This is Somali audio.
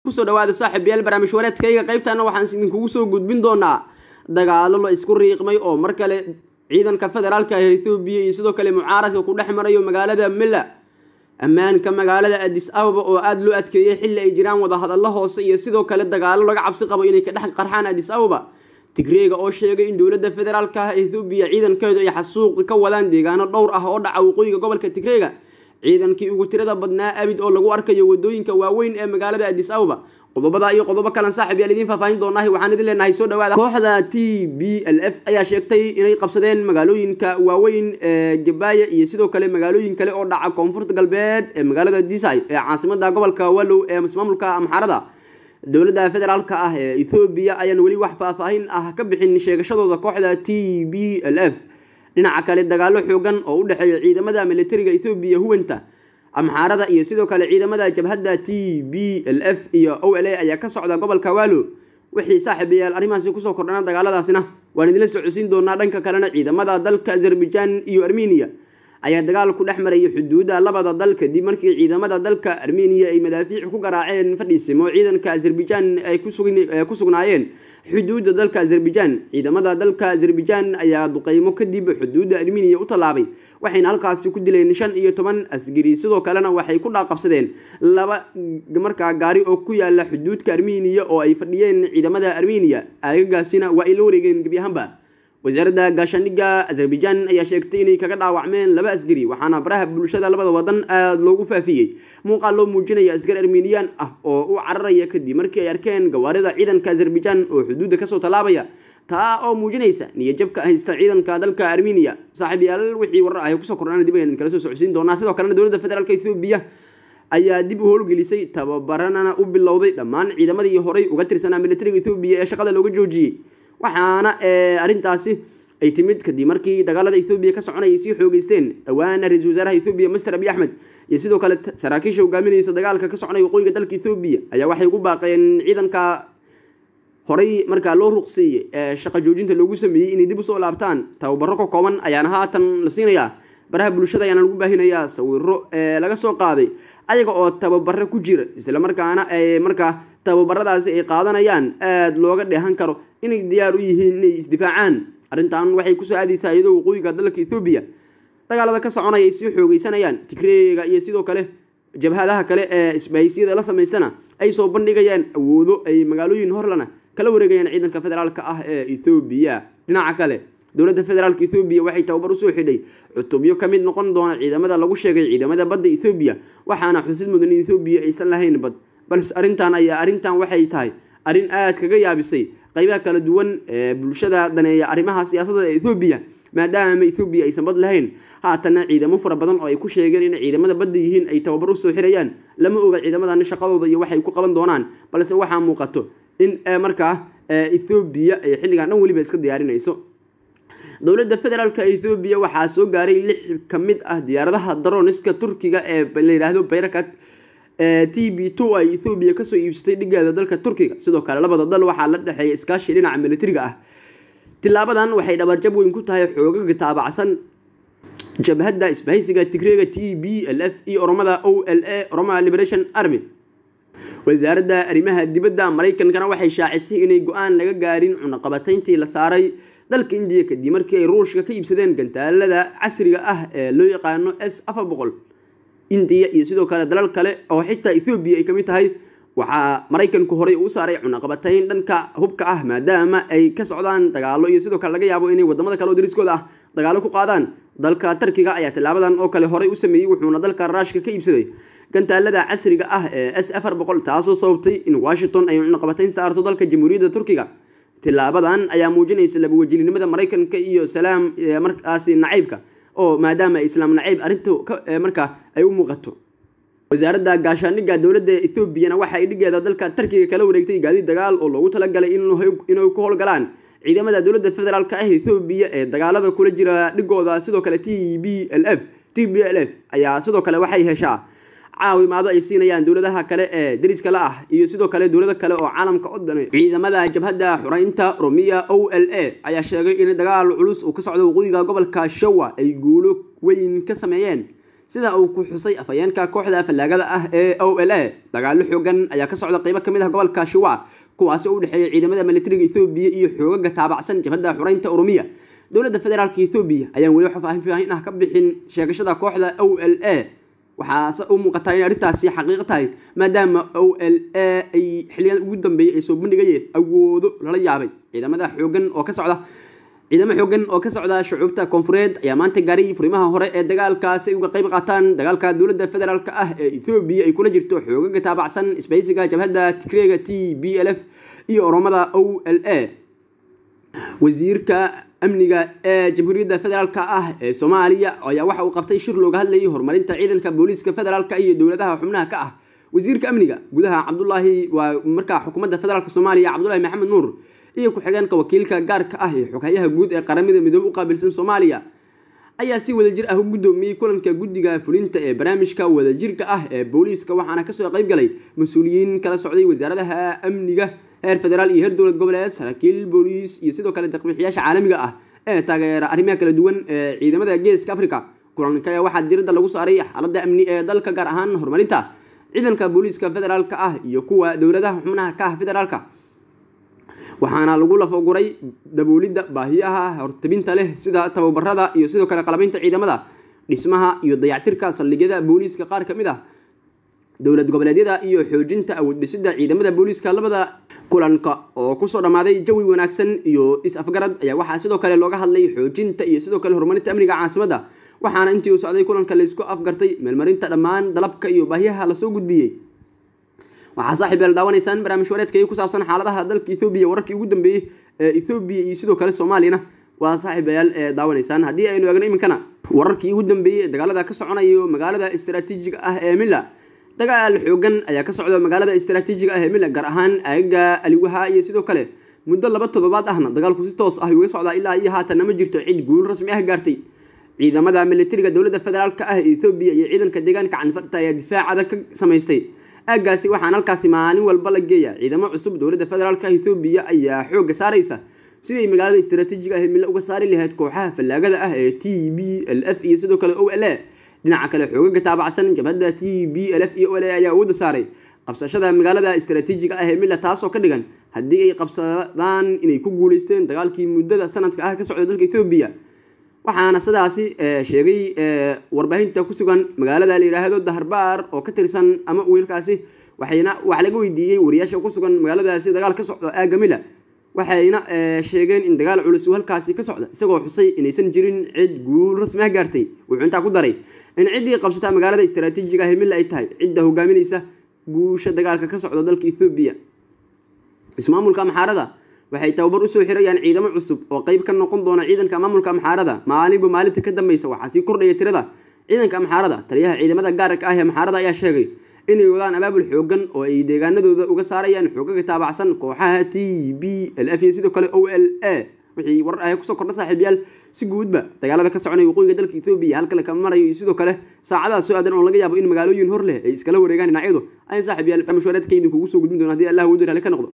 kusoo dhawaada saaxiibayaal barnaamij wareedkayga qaybtana waxaan idinkugu soo gudbin doonaa dagaalo la isku riiqmay oo mar kale ciidanka federaalka ee ethoobiya iyo sidoo kale mucaaradka ku dhex marayo magaalada milla ammaanka magaalada adis ababa oo aada loo adkeeyay xilli ay jiraan wadahadallo hoose iyo sidoo kale dagaalo laga cabsi qabo inay ka dhex qarxaan adis ababa tigreega oo sheegay in dowladda federaalka ah ethoobiya ciidankeedu ay xasuuqi ka wadaan deegaano dhowr ah oo dhaca waqooyiga gobolka tigreega ciidankii ugu tirada badnaa abid oo lagu arkayo wadooyinka waaweyn ee magaalada adis ababa qodobada iyo qodobo kalan saaxib yaal idiin faahfaahin doonaahi waxaan idin leenahay soo dhawaada kooxda t b l f ayaa sheegtay inay qabsadeen magaalooyinka waaweyn ee gabaaya iyo sidoo kale magaalooyin kale oo dhaca koonfurta galbeed ee magaalada disai ee caasimada gobolka wallow ee maamulka amxaarada dowladda federaalka ah ee ethoobiya ayaan weli wax faahfaahin ah ka bixin sheegashadooda kooxda t b l f dhinaca kale dagaalo xoogan oo u dhexeeya ciidamada militariga ethoobiya huwanta amxaarada iyo sidoo kale ciidamada jabhadda t b l f iyo o l a ayaa ka socda gobolka wallo wixii saaxiibayaal arrimahaasi kusoo kordhana dagaaladaasina waan idinla socodsiin doonaa dhanka kalena ciidamada dalka azerbaijan iyo armeniya ayaa dagaal ku dhex marayay xuduudda labada dal kadib markii ciidamada dalka armeniya ay madaafiic ku garaaceen fadhiisimo ciidanka azerbaijan ay ku sugnaayeen xuduudda dalka azerbaijan ciidamada dalka azerbaijan ayaa duqeymo kadib xuduudda armeniya u tallaabay waxayna halkaasi ku dileen shan iyo toban asgari sidoo kalena waxay ku dhaaqabsadeen laba markaa gaari oo ku yaala xuduudka armeniya oo ay fadhiyeen ciidamada armeniya aagagaasina waa ay la wareegeen gebi ahaanba wasaaradda gaashaandhigga azerbaijan ayaa sheegtay inay kaga dhaawacmeen laba asgari waxaana baraha bulshada labada wadan aada loogu faafiyey muuqaal loo muujinaya askar armeniyan ah oo u cararaya kadib markii ay arkeen gawaarida ciidanka azerbaijan oo xuduudda kasoo tallaabaya taa oo muujinaysa niyajabka haysta ciidanka dalka armeniya saaxiib yaal wixii warar ah kusoo kordhana dib ayaan kala soo socodsiin doonaa sidoo kalena dowladda federaalk ethoobiya ayaa dib u howlgelisay tababaranana u bilowday dhammaan ciidamadii horey uga tirsanaa militariga ethoobiya ee shaqada looga joojiyey waxaana arrintaasi ay timid kadib markii dagaalada ethoobiya ka soconayay sii xoogeysteen dhawaana ra-iisul wasaaraha ethoobiya master abiy axmed iyo sidoo kale saraakiisha hogaaminaysa dagaalka ka soconaya waqooyiga dalka ethoobiya ayaa waxay ugu baaqeen ciidanka horey markaa loo ruqsiiyey ee shaqa joojinta loogu sameeyey inay dib usoo laabtaan tababaro ka kooban ayaana haatan la siinayaa baraha bulshada ayaana lagu baahinayaa sawiro ee laga soo qaaday ayaga oo tababaro ku jira islamarkaana ay markaa tababaradaasi ay qaadanayaan aada looga dheehan karo inay diyaar u yihiin inay isdifaacaan arrintan waxay kusoo aadaysaa iyadoo waqooyiga dalka ethoobiya dagaalada ka soconaya ay sii xoogeysanayaan tigreega iyo sidoo kale jabhadaha kale ee isbahisyada la samaystana ay soo bandhigayaan awoodo ay magaalooyin horlana kala wareegayaan ciidanka federaalka ah ee ethoobiya dhinaca kale dowladda federaalka ethoobiya waxay tababar usoo xidhay cutubyo ka mid noqon doona ciidamada lagu sheegay ciidamada badda ethoobiya waxaana xusid mudan in ethoobiya aysan lahayn bad balse arrintan ayaa arrintan waxay tahay arrin aada kaga yaabisay qaybaha kala duwan ee bulshada daneeya arrimaha siyaasadda ee ethoobiya maadaama ethoobiya aysan bad lahayn haatana ciidamo fara badan oo ay ku sheegeen inay ciidamada badda yihiin ay tababar usoo xirayaan lama oga ciidamadan shaqadooda iyo waxay ku qaban doonaan balse waxaa muuqato in markaa ethoobiya ay xilligan dhan weliba iska diyaarinayso dowladda federaalk ethoobiya waxaa soo gaaray lix ka mid ah diyaaradaha daroniska turkiga ee la yidhaahdo bayrakat t b two ay ethoobiya kasoo iibsatay dhigeeda dalka turkiga sidoo kale labada dal waxaa la dhexeeya iskaashi dhinaca militariga ah tilaabadan waxay dhabarjab weyn ku tahay xoogaga taabacsan jabhadda isbahaysiga tigreega t b l f iyo oromada o l a oroma liberation army wasaaradda arrimaha dibadda maraykankana waxay shaacisay inay go-aan laga gaarin cunaqabatayntii la saaray dalka indiya kadib markii ay ruushka ka iibsadeen gantaalada casriga ah ee loo yaqaano s afar boqol indiya iyo sidoo kale dalal kale oo xitaa ethoobiya ay kamid tahay waxaa maraykanku horey uu saaray cunaqabatayn dhanka hubka ah maadaama ay ka socdaan dagaalo iyo sidoo kale laga yaabo inay wadamada kale oo dariskooda ah dagaalo ku qaadaan dalka tarkiga ayaa tilaabadan oo kale horey u sameeyey wuxuuna dalka raashka ka iibsaday gantaalada casriga ah ee s afar boqol taasoo sababtay in washington ay cunaqabatayn saarto dalka jamhuuriyadda turkiga tilaabadan ayaa muujinaysa labawajilinimada maraykanka iyo salaam markaasi nacaybka oo maadaama islaam nacayb arrinta markaa ay u muuqato wasaaradda gaashaandhigga dowladda ethoobiana waxa ay dhigeeda dalka tarkiga kala wareegtay gaadiid dagaal oo loogu talagalay inay ku howlgalaan ciidamada dowladda federaalk ah ethoobiya ee dagaalada kula jira dhigooda sidoo kale t b l f t b l f ayaa sidoo kale waxay heshaa caawimaado ay siinayaan dowladaha kale ee dariska la ah iyo sidoo kale dowlado kale oo caalamka o dhan ciidamada jabhadda xureynta romiya o l a ayaa sheegay in dagaal culus uu ka socdo waqooyiga gobolka shawa ay guulo weyn ka sameeyeen sida uu ku xusay afhayeenka kooxda fallaagada ah ee o l a dagaalo xoogan ayaa ka socda qeybo kamid ah gobolka shiwa kuwaasi oo u dhexeeya ciidamada militariga ethoobiya iyo xoogaga taabacsan jabhadda xureynta oromiya dowladda federaalka ethoobiya ayaan weli faahfaahin ah ka bixin sheegashada kooxda o l a waxaase u muuqataa inay arrintaasi xaqiiqo tahay maadaama o l a ay xiliyada ugu dambeeyay ay soo bandhigayeen awoodo lala yaabay ciidamada xoogan oo ka socda ciidamo xoogan oo ka socda shucuubta koonfureed ayaa maanta gaaray furimaha hore ee dagaalkaasi ay uga qayb qaataan dagaalka dowladda federaalk ah ee ethoobiya ay kula jirto xoogaga taabacsan isbaysiga jabhadda tigreega t b l f iyo oromada o l a wasiirka amniga ee jamhuuriyadda federaalk ah ee soomaaliya ayaa waxa uu qabtay shir looga hadlayay horumarinta ciidanka booliiska federaalk iyo dowladaha xubnaha ka ah wasiirka amniga gudaha cabdulaahi waa markaa xukuumadda federaalk soomaaliya cabdulahi maxamed nuur iyo ku-xigeenka wakiilka gaarka ah ee xoghayaha guud ee qaramada midoobe u qaabilsan soomaaliya ayaa si wadajir ah u guddoomiyey kulanka guddiga fulinta ee barnaamijka wadajirka ah ee booliiska waxaana kasoo qayb galay mas-uuliyiin kala socday wasaaradaha amniga heer federaal iyo heer dowlad goboleed saraakiil booliis iyo sidoo kale daqbixiyaasha caalamiga ah ee taageera arrimaha kala duwan ee ciidamada geeska africa kulanka ayaa waxaa diradda lagu saaray xaaladda amni ee dalka gaar ahaan horumarinta ciidanka booliiska federaalka ah iyo kuwa dowladaha xubnaha ka ah federaalka waxaana lagu lafoguray daboolidda baahiyaha hortabinta leh sida tababarada iyo sidoo kale qalabaynta ciidamada dhismaha iyo dayactirka saldhigyada booliiska qaar ka mid ah dowlad goboleedyada iyo xoojinta awood dhisida ciidamada booliiska labada kulanka oo kusoo dhammaaday jawi wanaagsan iyo is-afgarad ayaa waxaa sidoo kale looga hadlay xoojinta iyo sidoo kale horumarinta amniga caasimadda waxaana intii uu socday kulanka laysku afgartay meelmarinta dhammaan dalabka iyo baahiyaha lasoo gudbiyey waxaa saaxiib yaal daawanaysaan barnaamij wareedkay ku saabsan xaaladaha dalka ethoobiya wararkii ugu dambeeyey ee ethoobiya iyo sidoo kale soomaaliyana waa saaxiibayaal ee daawanaysaan haddii aynu eegno iminkana wararkii ugu dambeeyey dagaalada ka soconayo magaalada istaraatiijiga ah ee milla dagaal xoogan ayaa ka socda magaalada istaraatiijiga ah ee milla gaar ahaan aagaga aliwaha iyo sidoo kale muddo laba toddobaad ahna dagaalku si toos ah uga socdaa ilaa iyo haatanna ma jirto cid guul rasmi ah gaartay ciidamada militariga dowladda federaalka ah ee ethoobiya iyo ciidanka deegaanka canfarta ayaa difaacada ka samaystay aagaasi waxaan halkaasi maalin walba la geeya ciidamo cusub dowladda federaalka ethoobiya ayaa xoogga saaraysa siday magaalada istaraatiijiga ah mille uga saari lahayd kooxaha fallaagada ah ee t b l f iyo sidoo kale o l a dhinaca kale xoogaga taabacsan jabhadda t b l f iyo o l a ayaa awoodda saaray qabsashada magaalada istaraatiijiga ah ee milla taasoo ka dhigan haddii ay qabsadaan inay ku guuleysteen dagaalkii muddada sanadka ah ka socda dalka ethoobiya waxaana sidaasi sheegay warbaahinta ku sugan magaalada la yidhaahdo daharbaar oo ka tirsan ama wiilkaasi waxayna wax laga weydiiyey wariyaasha ku sugan magaaladaasi dagaal ka socdo aagamila waxayna sheegeen in dagaal culus uu halkaasi ka socda isagoo xusay inaysan jirin cid guul rasmi ah gaartay wuxuu intaa ku daray in ciddii qabsataa magaalada istaraatiijiga ah milla ay tahay cidda hogaaminaysa guusha dagaalka ka socda dalka ethoobiya ismaamulka amxaarada waxay tababar usoo xirayaan ciidamo cusub oo qeyb ka noqon doona ciidanka maamulka amxaarada maalinba maalinta ka dambeysa waxaa sii kordhaya tirada ciidanka amxaarada taliyaha ciidamada gaarka ah ee amxaarada ayaa sheegay inay wadaan abaabul xoogan oo ay deegaanadooda uga saarayaan xoogaga taabacsan kooxaha t b l f iyo sidoo kale o l a wixii warar ah kusoo kordha saaxiibyaal si guudba dagaalada ka soconaya waqooyiga dalka ethoobiya halka la kama marayo iyo sidoo kale saacadaha soo aadan oo laga yaabo in magaalooyin hor leh ay iskala wareegaan dhinacyadu ayan saaxiibyaal mashwareedka idinkugu soo gudbin doona hadii allah uu diraale ka noqdo